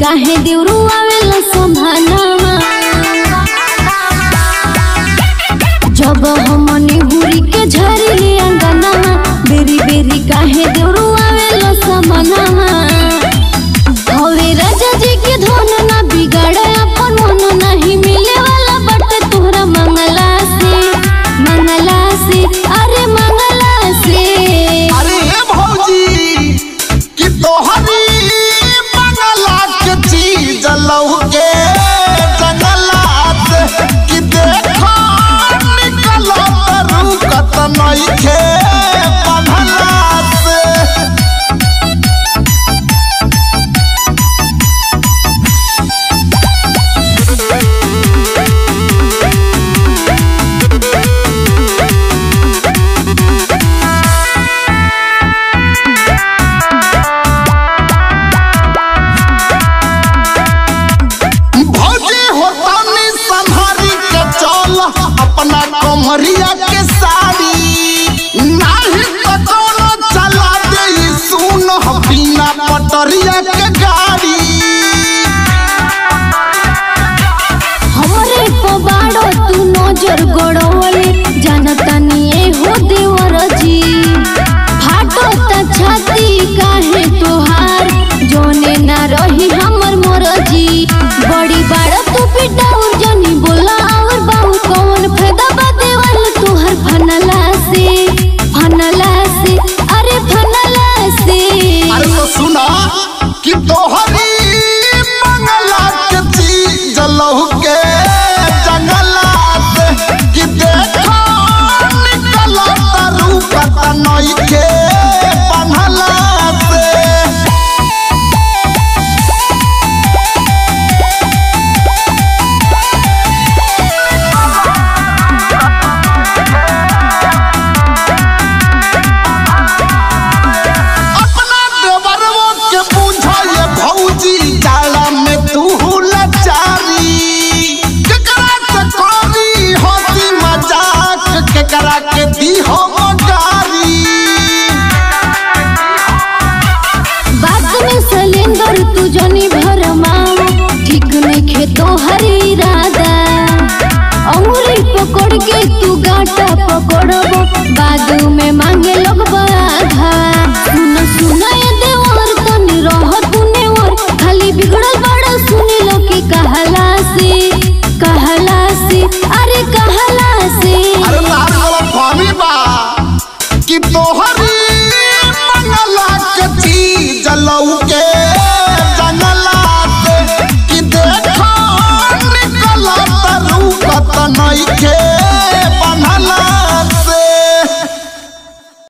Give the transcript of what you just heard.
काहे देवरू आवेला संभानामा जब हमनी हुरी के झरी अंगनामा बेरी बेरी काहे देवरू आवेला समानामा हवे राजा जी के धन ना बिगाड़े अपन मन नहीं मिले वाला बट तोहरा मंगला से मंगला से अरे मंगला से अरे हे भौजी कि तोहरी मंगला के चीज लौके जंगलात कि देखो निकलो रुकत नइखे बंधलात भौजी होतानी संहारी के चल अपना कमरिया के साड़ी नाही तो कोनो चला दे ई सुन बिना पटरिया के गाड़ी हमरे पबाड़ो तू नजर गड़ोले जानता निये हो देवर जी फाटो त छाती काहे तोहार जोने ना रही हमर मरजी बड़ी बाड़ तू पिटा और जनी बोला और बाहु कौन फायदा बा देवल तोहर फनला से फनला से अरे फनला से अरे तो सुना कि तोहरी मंगला के चीज लौके जंगलात कि देखो निकलो रुकत नइखे बंधलात अपना देवरवो के बुझा ये भौजी जाला में तू लाचारी केकरा से करी होती मजाक केकरा के दी हो मगारी बात में सिलेंडर तू जनी भरमाओ ठीक नहीं खेतो हर इरादा अंगुरी पकड़ के तू गाटा पकड़बो बाद में मांगे लो